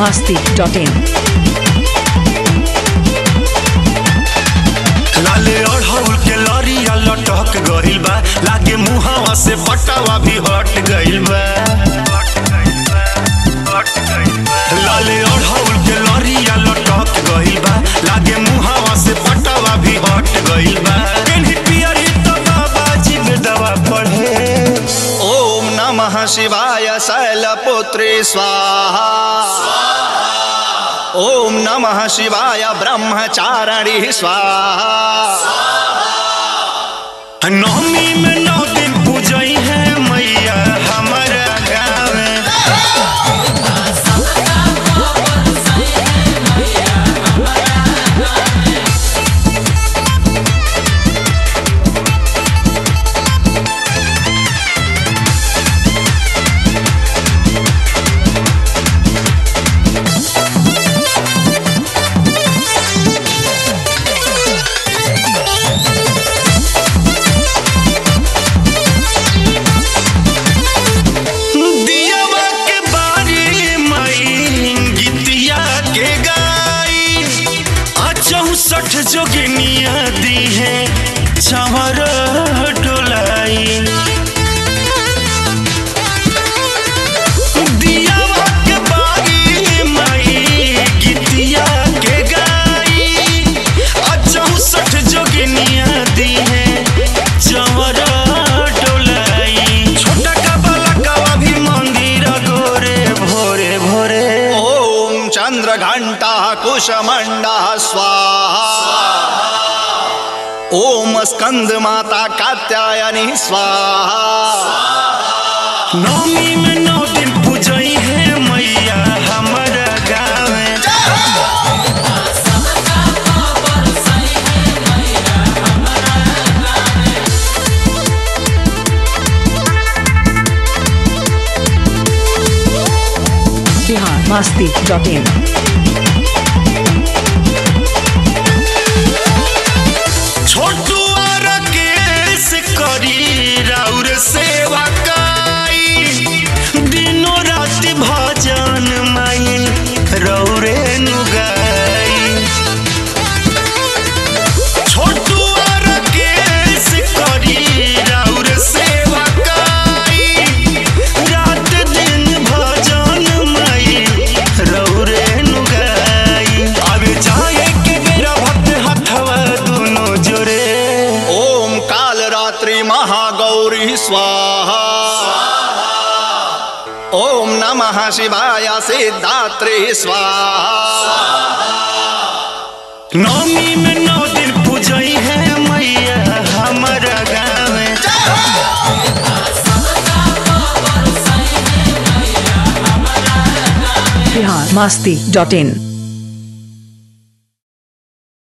masti.in. लाले अढ़ौल के लरिया लटक गइल बा लागे मुहावा से पटावा भी हट गइल बा लाले अढ़ौल के लरिया लटक गइल बा लागे मुहावा से पटावा भी हट गइल बा केन्ही पियरी तो बाबा जी में दवा पढ़े ओम नमः शिवाय शैलपुत्री स्वाहा ओम नमः शिवाय ब्रह्मचारिणी स्वाहा नवमी में नौ दिन पूजई है मैया हमारा गाँव में दियावा के बारी मई गीतिया के गाई आ चौसठ जोगिनिया दी है चवर डोलाई दियावा के बारी मई गीतिया के गाई आ चौसठ जोगिनिया दी है चवर डोलाई छोटा का बालकवा भी मंदिर गोरे भोरे भोरे ओम चंद्र घंटा कुशमंडा स्वाहा ओम स्कंद माता कात्यायनी स्वाहा नवमी में नौ दिन पूजई है मैया हमारा गाँव में Bihar masti.in. छोटू और केस करी राउर सेवा काई दिनों रात भजन माई रौरे नुगाई छोटू और केस करी राउर सेवा काई रात दिन भजन माई रौरे नुगाई अब जाए के मेरा भक्त हथवा दोनों जोरे ओम काल रात्रि महागौरी स्वाहा ओम नमः शिवाय सिद्धात्री स्वाहा नवमी में नौ दिन पूजई है मैया हमारा गाँव में Bihar masti.in.